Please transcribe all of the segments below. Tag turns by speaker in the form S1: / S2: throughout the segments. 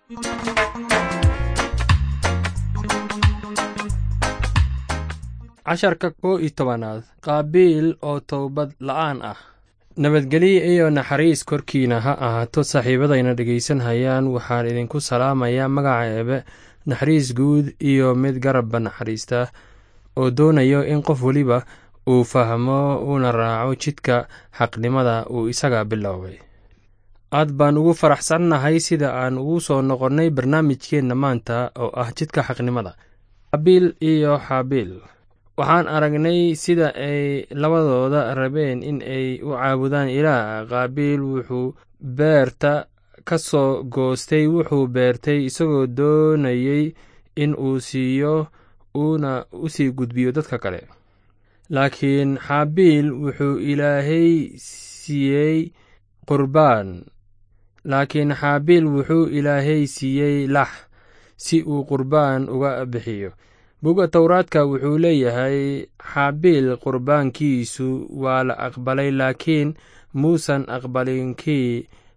S1: casharka kow iyo tobanaad qaabiil oo towbad la'aan ah nabadgelyo iyo naxariis korkiina ha ahaato saaxiibadayna dhegaysanhayaan waxaan idinku salaamayaa magaca eebe naxariis guud iyo mid garabba naxariista oo doonayo in qof weliba uu fahmo uuna raaco jidka xaqnimada uu isaga biloobay aad baan ugu faraxsannahay sida aan ugu soo noqonnay barnaamijkeenna maanta oo ah jidka xaqnimada qaabiil iyo xaabiil waxaan aragnay sida ay labadooda rabeen in ay u caabudaan ilaah qaabiil wuxuu beerta ka soo goostay wuxuu beertay isagoo doonayey in uu siiyo uuna u sii gudbiyo dadka kale laakiin xaabiil wuxuu ilaahay siiyey qurbaan laakiin xaabiil wuxuu ilaahay siiyey lax si uu qurbaan uga bixiyo buga towraadka wuxuu leeyahay xaabiil qurbaankiisu waa la aqbalay laakiin muusan aqbalin kii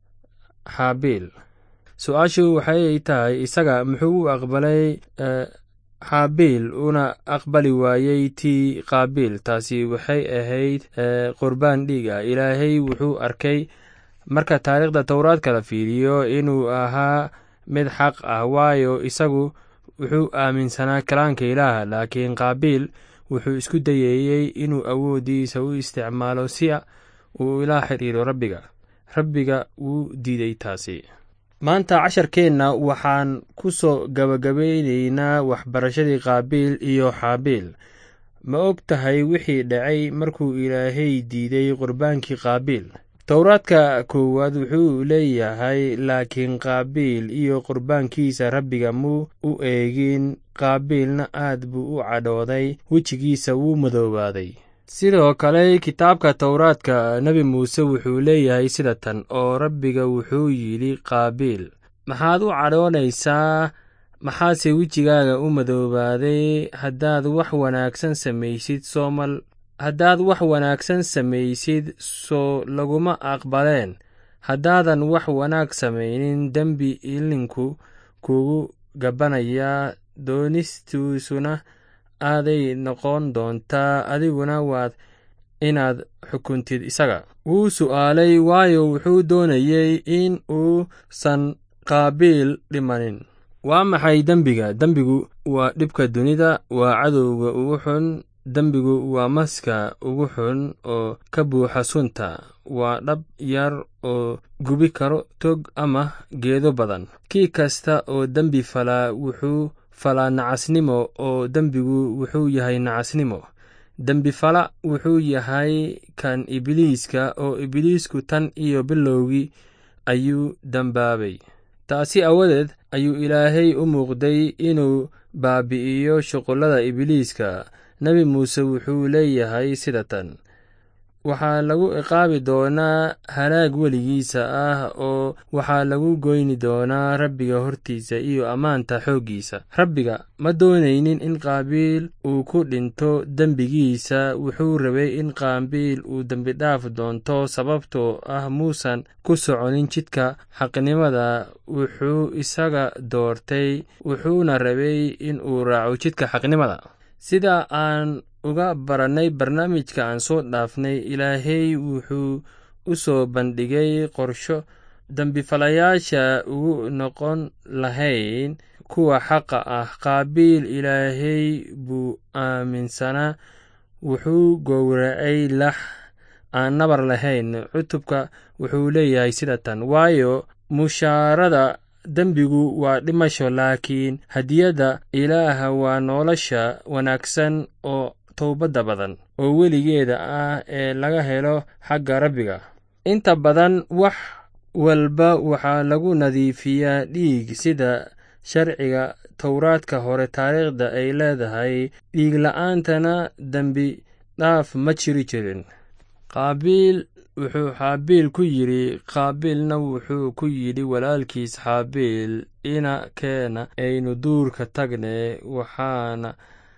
S1: xaabiil su-aashu waxay tahay isaga muxuu u aqbalay xaabiil una aqbali waayey tii qaabiil taasi waxay ahayd qurbaan dhiig ah ilaahay wuxuu arkay marka taariikhda towraadka la fiiriyo inuu ahaa mid xaq ah waayo isagu wuxuu aaminsanaa kalaanka ilaah laakiin qaabiil wuxuu isku dayeeyey inuu awooddiisa u isticmaalo si uu ila xidhiiro rabbiga rabbiga wuu diiday taasi maanta casharkeenna waxaan ku soo gabagabeyneynaa waxbarashadii qaabiil iyo xaabiil ma og tahay wixii dhacay markuu ilaahay diiday qurbaankii qaabiil towraadka koowaad wuxuu leeyahay laakiin qaabiil iyo qurbaankiisa rabbiga muu u eegin qaabiilna aad buu u cadhooday wejigiisa wuu madoobaaday sidoo kale kitaabka towraadka nebi muuse wuxuu leeyahay sida tan oo rabbiga wuxuu yidhi qaabiil maxaad u cadhoonaysaa maxaase wejigaaga u madoobaaday haddaad wax wanaagsan samaysid soomal haddaad wax wanaagsan samaysid soo laguma aqbaleen haddaadan wax wanaag samaynin dembi ilinku kugu gabbanayaa doonistiisuna aaday noqon doontaa adiguna waad inaad xukuntid isaga wuu su'aalay waayo wuxuu doonayey in uusan qaabiil dhimanin waa maxay dembiga dembigu waa dhibka dunida waa cadowga ugu xun dembigu waa maska ugu xun oo ka buuxa sunta waa dhab yar oo gubi karo tog ama geedo badan kii kasta oo dembi falaa wuxuu falaa nacasnimo oo dembigu wuxuu yahay nacasnimo dembifala wuxuu yahay kan ibliiska oo ibliisku tan iyo bilowgii ayuu dembaabay taasi awadeed ayuu ilaahay u muuqday inuu baabi'iyo shuqullada ibliiska nebi muuse wuxuu leeyahay sida tan waxaa lagu ciqaabi doonaa halaag weligiisa ah oo waxaa lagu goyni doonaa rabbiga hortiisa iyo ammaanta xooggiisa rabbiga ma doonaynin in qaabiil uu ku dhinto dembigiisa wuxuu rabay in qaabiil uu dembidhaaf doonto sababtoo ah muusan ku soconin jidka xaqnimada wuxuu isaga doortay wuxuuna rabay in uu raaco jidka xaqnimada sida aan uga barannay barnaamijka aan soo dhaafnay ilaahay wuxuu u soo bandhigay qorsho dembifalayaasha ugu noqon lahayn kuwa xaqa ah qaabiil ilaahay buu aaminsanaa wuxuu gowracay lax aan nabar lahayn cutubka wuxuu leeyahay sida tan waayo mushaarada dembigu waa dhimasho laakiin hadiyadda ilaaha waa nolosha wanaagsan oo towbadda badan oo weligeeda ah ee laga helo xagga rabbiga inta badan wax walba waxaa lagu nadiifiyaa dhiig sida sharciga towraadka hore taariikhda ay leedahay dhiig la'aantana dembi dhaaf ma jiri jirin qaabiil wuxuu xaabiil ku yidhi qaabiilna wuxuu ku yidhi walaalkiis xaabiil ina keena aynu duurka tagne waxaana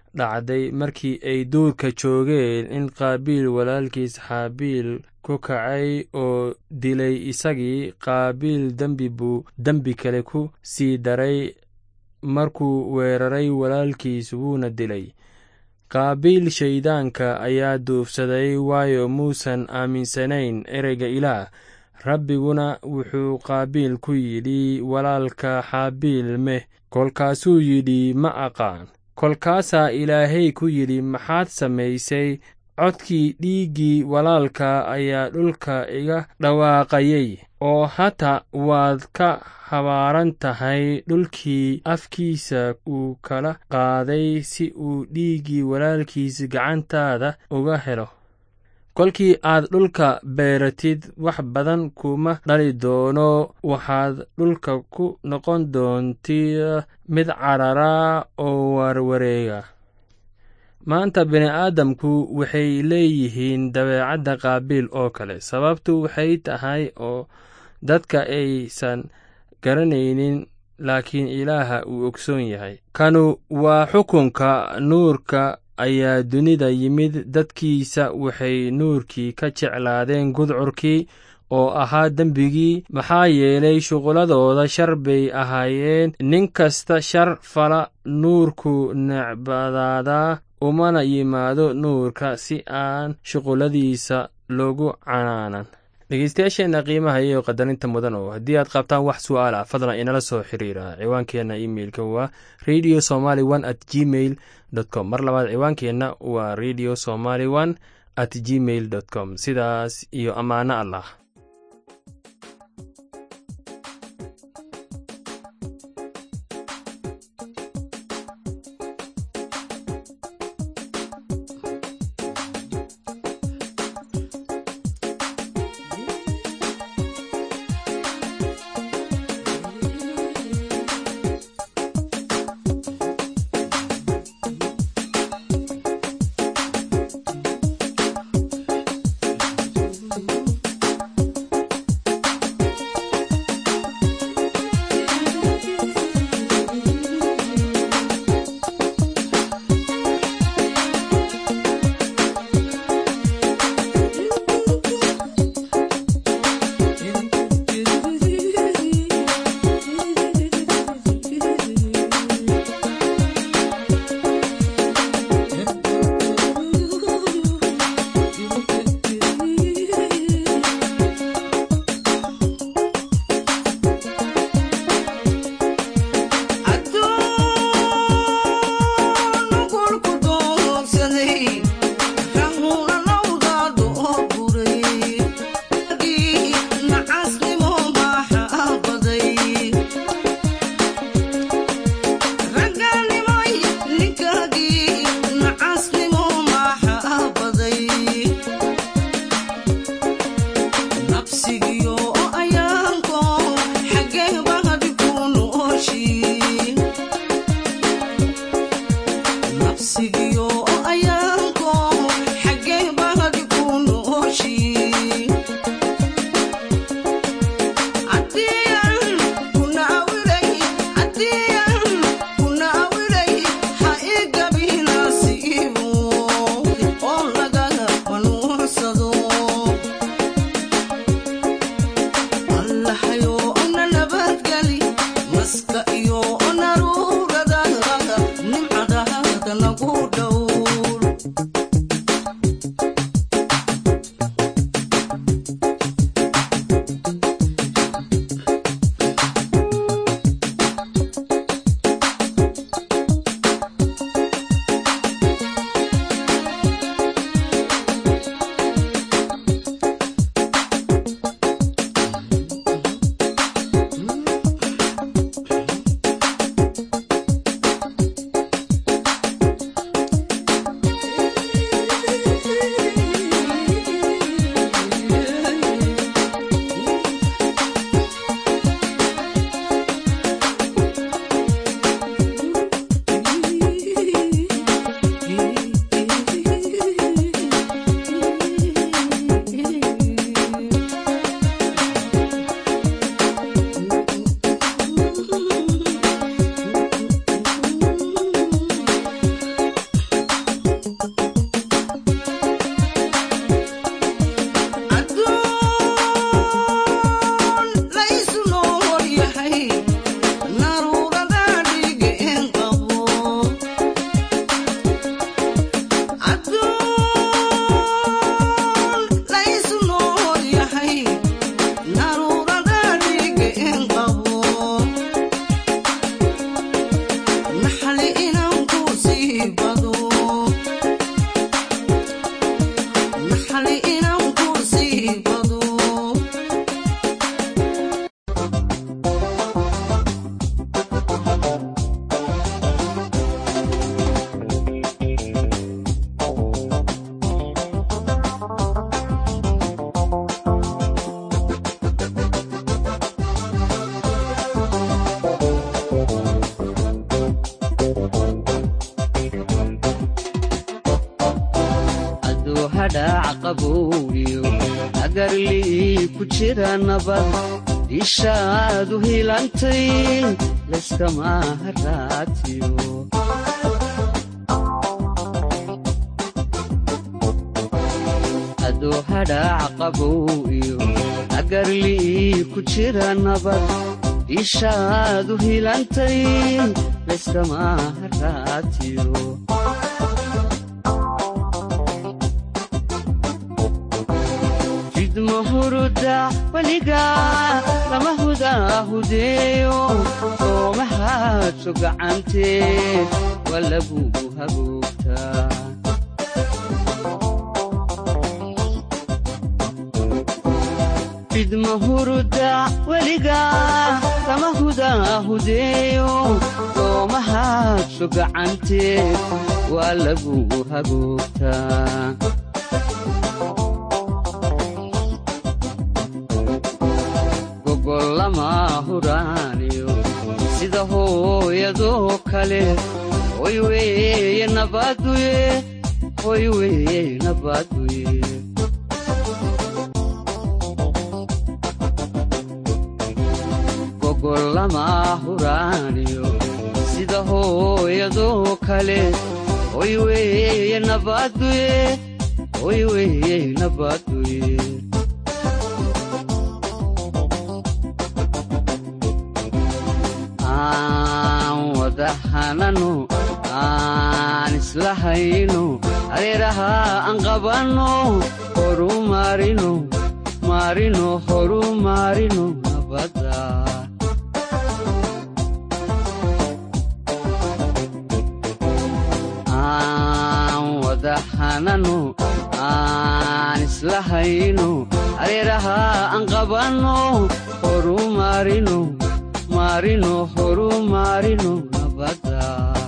S1: dhacday markii ay duurka joogeen in qaabiil walaalkiis xaabiil ku kacay oo dilay isagii qaabiil dembi buu dembi kale ku sii daray markuu weeraray walaalkiis wuuna dilay qaabiil shayddaanka ayaa duufsaday waayo muusan aaminsanayn ereyga ilaah rabbiguna wuxuu qaabiil ku yidhi walaalka xaabiil meh kolkaasuu yidhi ma aqaan kolkaasaa ilaahay ku yidhi maxaad samaysay codkii dhiiggii walaalka ayaa dhulka iga dhawaaqayay oo hata waad ka habaaran tahay dhulkii afkiisa uu kala qaaday si uu dhiiggii walaalkiis gacantaada uga helo kolkii aad dhulka beeratid wax badan kuma dhali doono waxaad dhulka ku noqon doontii mid carara oo warwareega maanta bini'aadamku waxay leeyihiin dabeecadda qaabiil oo kale sababtu waxay tahay oo dadka aysan garanaynin laakiin ilaaha uu ogsoon yahay kanu waa xukunka nuurka ayaa dunida yimid dadkiisa waxay nuurkii ka jeclaadeen gudcurkii oo ahaa dembigii maxaa yeelay shuqulladooda shar bay ahaayeen nin kasta shar fala nuurku necbadaadaa umana yimaado nuurka si aan shuqulladiisa loogu canaanan dhegeystayaasheenna qiimaha iyo qadarinta mudan oo haddii aad qabtaan wax su'aal ah fadlan inala soo xiriira ciwaankeenna imeilka waa radio somaly one at gmail com mar labaad ciwaankeenna waa radio somaly one at gmail dot com sidaas iyo ammaano allah
S2: qabow iyo agarlii ku jira nabad ishaadu hilantay layskama haraatiyo adoo hadhaac qabow iyo agarlii ku jira nabad ishaadu hilantay layskama haraatiyo jidmahuruda weliga lama hudaahudeeyo soomahaadso gacantee waa lagugu hagoogtaa jidmahuruda weliga lama hudaahudeeyo soomahaadso gacantee waa lagugu hagoogtaa gogollama huraaniyo sida hooyadoo kale hoy weeye nabaduye hoy weeye nabaduye gogollama huraaniyo sida hooyadoo kale hoy weeye nabaduye hoy weeye nabaduye aan wada hanano aan isla hayno areeraha aan qabanno horu maarino maarino horu maarino nabadda aan wada hanano aan isla hayno areeraha aan qabanno horu maarino maarino horu maarino nabadda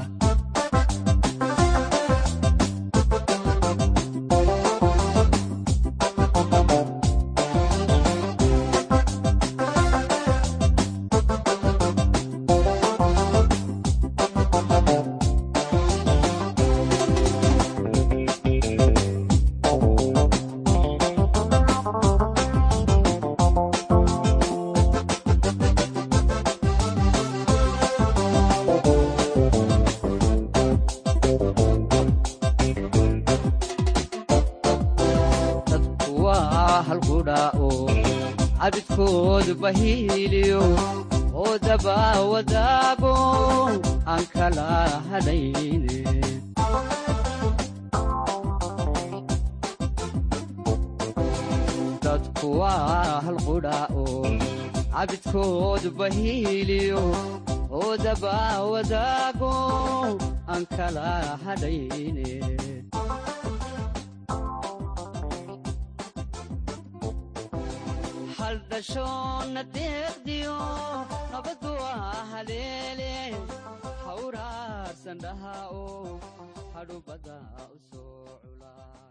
S2: dadku waa halqudhaa'o cabidkoodu bahiiliyo oo dabaa wadaago aan kala hadhayne dadku waa halqudhaa'o cabidkoodu bahiiliyo oo dabaa wadaago aan kala hadhayne haldhashoonna deeqdiyo nabaddu waa haleele hawraarsan dhaha oo hadhubada u soo culaa